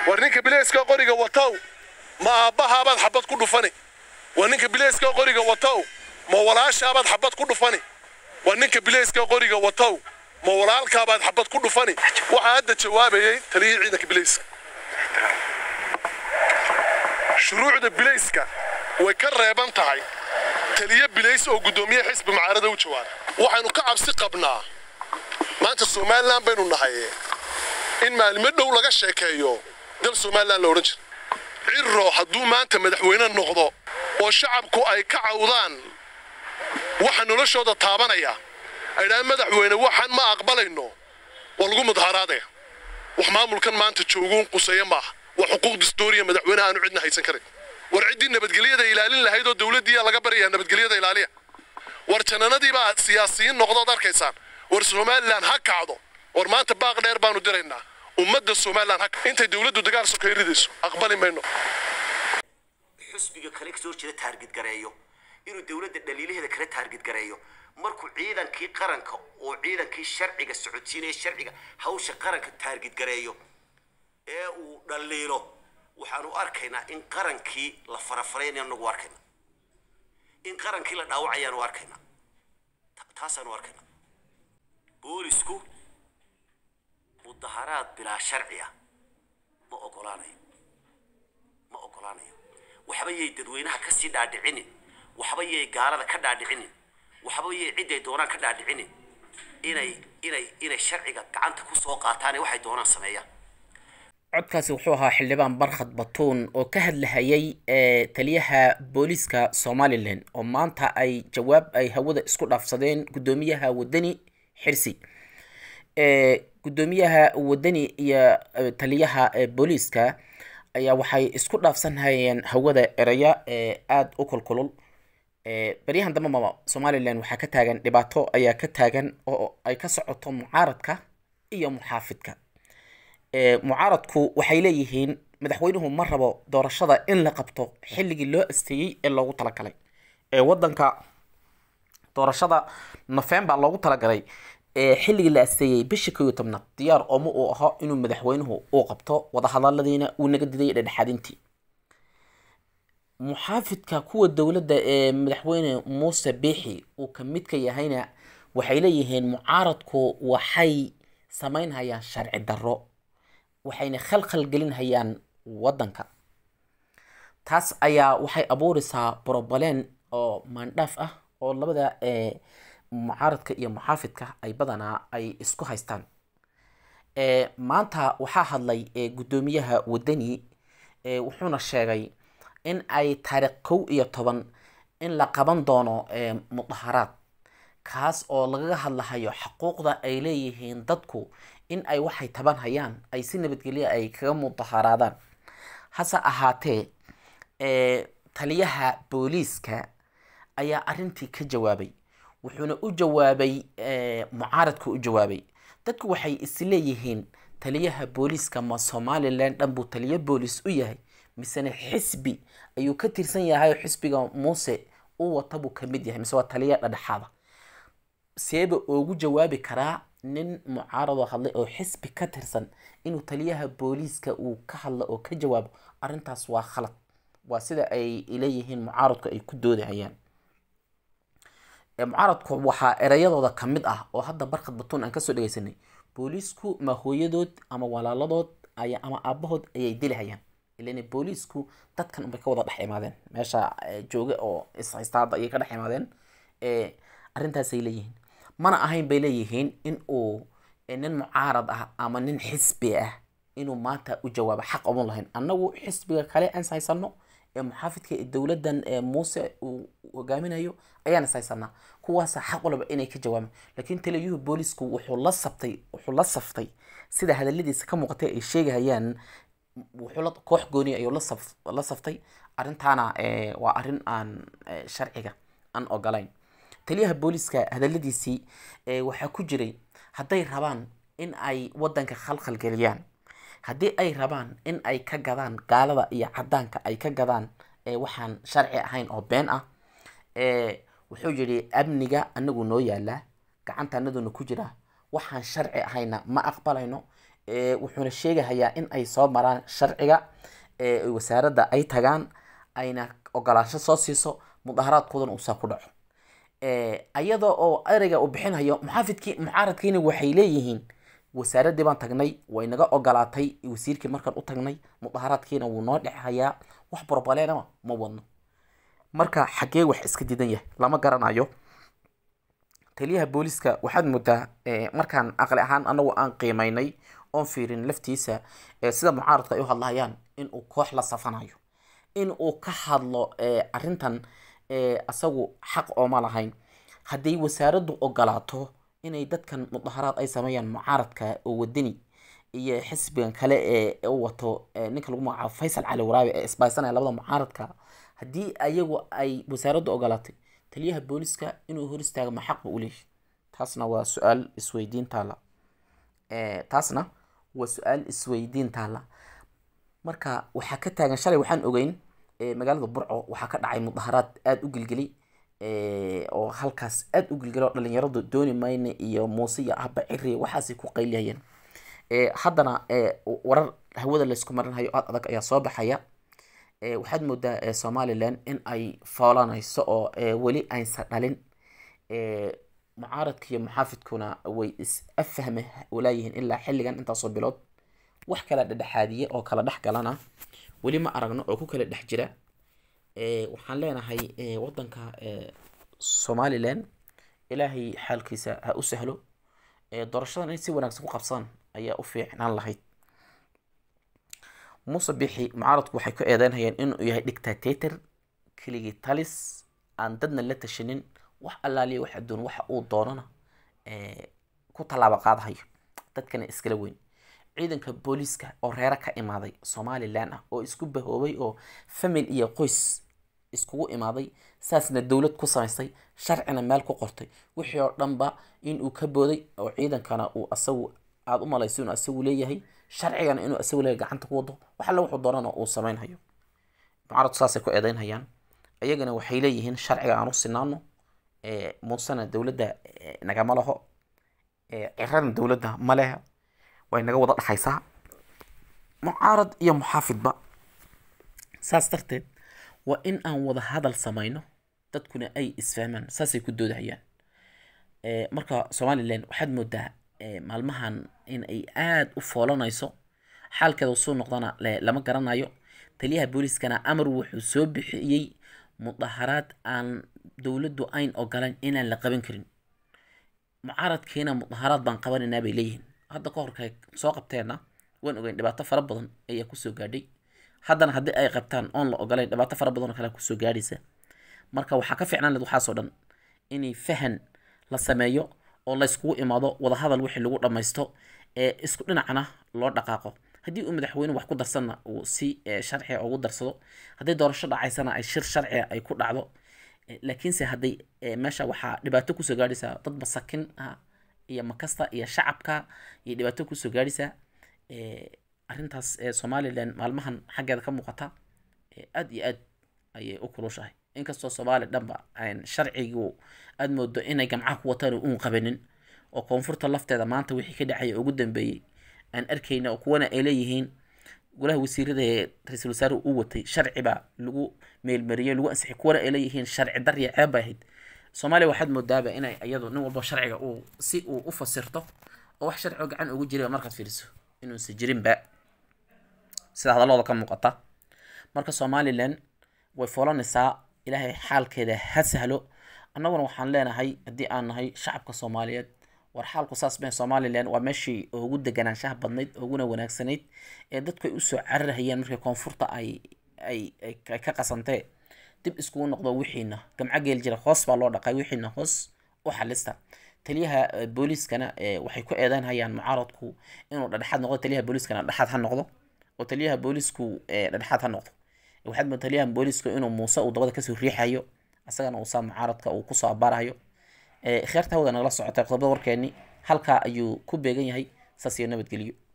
war ninka bilayska qoriga watow ma aabbahaabaad xabad ku dhufani war ninka bilayska qoriga watow ma walaashaabaad xabad ku dhufani war ninka bilayska qoriga watow ma walaalkaabaad xabad ku dhufani waxaa hadda jawaabayay taliyihii ciidanka bilayska shuruucda bilayska way ka reeban tahay taliye bilays oo guddoomiye xisbi mucaarada u jawaaba waxaynu ka cabsi qabnaa maanta somalilan baynu nahay in maalimo dhow laga sheekeeyo dal somalilan la odhan jira cirro hadduu maanta madaxweyne noqdo oo shacabku ay ka cawdaan waxa noloshooda taabanaya ay dhahaan madaxweyne waxaan ma aqbalayno waa lagu mudaharaadaya wax maamulkan maanta jooguun quseeya maaha waa xuquuq dastuuriya madaxweyne aanu cidna haysan karin war ciddii nabadgelyada ilaalin lahayd oo dowladdiiyaa laga baryayaa nabadgelyada ilaaliya war jananadii baa siyaasiyiin noqdood arkaysaan war somalilan ha kacdo war maanta baaq dheer baanu diraynaa ummadda somalilan ha intay dowladdu dagaal sokay ridayso aqbali mayno xusbiga kale kasoo jeeda taargid gareeyo inuu dowladda dhaliilaheeda kale taargid gareeyo markuu ciidankii qaranka oo ciidankii sharciga socodsiinaya sharciga hawsha qaranka taargid gareeyo ee uu dhaliilo waxaanu arkaynaa in qarankii la farafaraynayo anagu arkayna in qarankii la dhaawacayaanu arkaynaa taasaanu arkaynaa boolisku mudaharaad bilaa sharci ah ma ogolaanayo ma ogolaanayo waxba yay dadweynaha kasii dhaadhicinin waxba yay gaalada ka dhaadhicinin waxba yay ciday doonaan ka dhaadhicinin inay inay inay sharciga gacanta kusoo qaataan ee waxay doonaan sameeyaan codkaasi wuxuu ahaa xildhibaan barkhad batuun oo ka hadlahayay taliyaha booliiska somalilan oo maanta ay jawaab ay hawada isku dhaafsadeen guddoomiyaha wadani xirsi guddoomiyaha wadani iyo taliyaha booliiska ayaa waxay isku dhaafsanhayeen hawada eraya aada u kulkulul baryahan dambe maba somalilan waxaa ka taagan dhibaato ayaa ka taagan oo ay ka socoto mucaaradka iyo muxaafidka mucaaradku waxay leeyihiin madaxweynuhu ma rabo doorashada in la qabto xilligii loo asteeyey ee loogu talagalay ee wadanka doorashada november loogu talagalay ee xilligii la asteeyey bishii koo iyo tobnaad diyaar ooma uu aho inuu madaxweynuhu uu qabto wadahadaladiina uu naga diday dhexdhexaadintii muxaafidka kuwa dowladda ee madaxweyne muuse biixi uu ka midka yahayna waxay leeyihiin mucaaradku waxay sameynhayaan sharci darro waxayna khalkhal gelinhayaan waddanka taas ayaa waxay abuureysaa brobaleen oo maandhaaf ah oo labada mucaaradka iyo muxaafidka ay badanaa ay isku haystaan maanta waxaa hadlay guddoomiyaha wadani wuxuuna sheegay in ay taariikh kow iyo toban in la qaban doono mudaharaad kaas oo lagaga hadlahayo xuquuqda ay leeyihiin dadku in ay waxay taban hayaan ay si nabadgelya ay kaga mudaharaadaan hase ahaatee taliyaha booliiska ayaa arrintii ka jawaabay wuxuuna u jawaabay mucaaradku u jawaabay dadku waxay isleeyihiin taliyaha booliiska ma somalilan dhan buu taliyo booliis u yahay misena xisbi ayuu ka tirsan yahay oo xisbiga muuse u wata buu kamid yahay mise waa taliya dhadhexaada seeba ugu jawaabi karaa nin mucaaradoo hadlay oo xisbi ka tirsan inuu taliyaha booliiska uu ka hadlo oo ka jawaabo arrintaas waa khalad waa sida ay leeyihiin mucaaradku ay ku doodahayaan mucaaradku waxaa ereyadooda ka mid ah oo hadda barkad batuun aan kasoo dhegeysanay booliisku ma hooyadood ama walaaladood ama aabahood ayay dilihayaan ilan booliisku dadkan unbay ka wada dhex imaadeen meesha jooga oo ishaysta hadda ayay ka dhex imaadeen arrintaasay leeyihiin mana ahayn bay leeyihiin in uu nin mucaarad ah ama nin xisbi ah inuu maanta u jawaabo xaq oman lahayn annagu xisbiga kale aan ishaysano ee muxaafidka ee dowladdan ee muuse uu hogaaminayo ayaan ishaysanaa kuwaasa xaq walaba inay ka jawaabaan laakiin taliyuhu boolisku wuxuu la sabtay wuxuu la saftay sida hadaladiisa ka muuqatay ay sheegahayaan wuxuu la koox gooni ayuu la saf la saftay arrintaana waa arrin aan sharciga aan ogolayn taliyaha booliska hadaladiisii waxaa ku jiray hadday rabaan in ay wadanka khalkhal geliyaan haddii ay rabaan in ay ka gadaan gaalada iyo cadaanka ay ka gadaan waxaan sharci ahayn oo been ah wuxuu yidhi amniga anagu noo yaalaa gacanta anaduna ku jira waxaan sharci ahayna ma aqbalayno wuxuuna sheegahayaa in ay soo maraan sharciga wasaaradda ay tagaan ayna ogolaansho soo siiso mudaharaadkoodana uusaa ku dhaco iyada oo ereyga uu bixinhayo muxaafidkii mucaaradkiina waxay leeyihiin wasaaraddii baan tagnay way naga ogolaatay wasiirkii markaan u tagnay mudaharaadkiina wuu noo dhexhayaa wax borbaleenama ma wadno marka xaggee wax iska diidan yahay lama garanayo taliyaha booliska waxaad moodaa markaan aqli ahaan anagu aan qiimaynay oon fiirin laftiisa sida mucaaradka ay u hadlahayaan in uu koox la safanayo in uu ka hadlo arrintan asagu xaq ooma lahayn hadday wasaaraddu ogolaato inay dadkan mudaharaad ay sameeyaan mucaaradka oo wadani iyo xisbigan kale ee u wato ninka lagu magacaabo faysal cali waraabe ee isbaysanaya labada mucaaradka haddii ayagu ay wasaaraddu ogolaatay taliyaha booliska inuu hor istaago ma xaq ba u leeyahy taasna waa su-aal isweydiin taala taasna waa su-aal isweydiin taala marka waxaa ka taagan shalay waxaan ogeyn magaalada burco waxaa ka dhacay mudaharaad aada u gelgeli oo halkaas aada u gelgeli oo dhalinyaradu dooni mayne iyo muuse iyo ahba ciri waxaasay ku qayliyayeen haddana warar hawada laysku marinhayo aada adag ayaa soo baxaya waxaad moodaa somalilan in ay foolanayso oo weli aysan dhalin mucaaradka iyo muxaafidkuna way is afahme walaayihiin ilaa xilligan intaasoo bilood wax kala dhedhexaadiye oo kala dhex galana weli ma aragno oo ku kala dhex jira waxaan leenahay wadanka somalilan ilaahay xaalkiisa ha u sahlo doorashadan in si wanaagsan ku qabsadaan ayaa u fiicnaan lahayd muuse bixi mucaaradku waxay ku eedeynhayeen inuu yahay dictator keligii talis aan dadna la tashanin wax allaaliya wax adduun waxa uu doonana ku tallaabo qaadahayo dadkana iskala weyn ciidanka booliiska oo reero ka imaaday somalilan ah oo isku bahoobay oo famil iyo qoys iskugu imaaday saasna dowlad ku samaystay sharcina meel ku qortay wixii oo dhanba inuu ka booday oo ciidankana uu asagu aada u malayso inuu asagu leeyahay sharcigana inuu asagu leeyahay gacanta ku wado wax alle wuxuu doonana uu samaynhayo mucaaradku saasay ku eedeynhayaan iyagana waxay leeyihiin sharciga aan u sinaano muusena dowladda nagama laho cirana dowladda ma leha way naga wada dhaxaysaa mucaarad iyo muxaafidba saas darteed waa in aan wada hadal samayno dadkuna ay isfahmaan saasay ku doodahayaan marka somalilan waxaad moodaa maalmahan in ay aada u foolanayso xaalkeeda soo noqdana lama garanayo taliyaha booliiskana amar wuxuu soo bixiyey mudaharaad aan dowladdu ayn ogolayn inaan la qaban karin mucaaradkiina mudaharaad baan qabanaynaa bay leeyihiin hadda ka horkay soo qabteenna waan ogeyn dhibaato fara badan ayaa kusoo gaadhay haddana haddii ay qabtaan oon la ogolayn dhibaato fara badan oo kale kusoo gaadhaysa marka waxaa ka fiicnaan lahed waxaasoo dhan inay fahan la sameeyo oo layskugu imaado wadahadal wixii lagu dhammaysto ee isku dhinacna loo dhaqaaqo haddii uu madaxweyne wax ku darsanna uu si sharciga ugu darsado haddii doorasho dhacaysana ay shir sharciga ay ku dhacdo laakiinse hadday meesha waxaa dhibaato kusoo gaadhaysaa dad masakin ah iyo makasta iyo shacabka iyo dhibaato kusoo gaadhaysaa arrintaas somalilan maalmahan xaggeeda ka muuqata aada iyo aad ayay u kulushahay inkastoo soomaali dhanba sharcigu aada moodo inay gamcaha ku wataan uun qabanin oo koonfurta lafteeda maanta wixii ka dhacaya ugu dambeeyey aan arkayna oo kuwana ay leeyihiin golaha wasiirada ee ra-iisul wasaare uu watay sharci baa lagu meelmariyey lagu ansixiyay kuwana ay leeyihiin sharci darya ceeb bay ahayd soomaaliya waxaad moodaaba inay iyadu nin walba sharciga uu si uu u fasirto oo wax sharci oo gacan ugu jira markaad fiiriso inuusan jirinba sida hadallooda ka muuqata marka somalilan way foolanaysaa ilaahay xaalkeeda ha sahlo annaguna waxaan leenahay haddii aan nahay shacabka soomaaliyeed war xaalku saas mee somalilan waa meeshii ugu deganaanshaha badnayd uguna wanaagsanayd ee dadku ay usoo cararhayeen markii koonfurta ay ay ay ka qasantee dib iskugu noqdo wixiina gamco geel jira hoos baa loo dhaqay wixiina hoos u xalista taliyaha booliiskana waxay ku eedeynhayaan mucaaradku inuu dhadhexaad noqdo taliyaha booliiskana dhexaad ha noqdo oo taliyaha booliisku dhadhexaad ha noqdo waxaad moodaa taliyaha booliisku inuu muuse uu dabada kasoo riixayo isagana uusaa mucaaradka uu kusoo abaarayo kheerta hawda nagala socotay qodobada warkeeni halkaa ayuu ku beegan yahay saas iyo nabadgelyo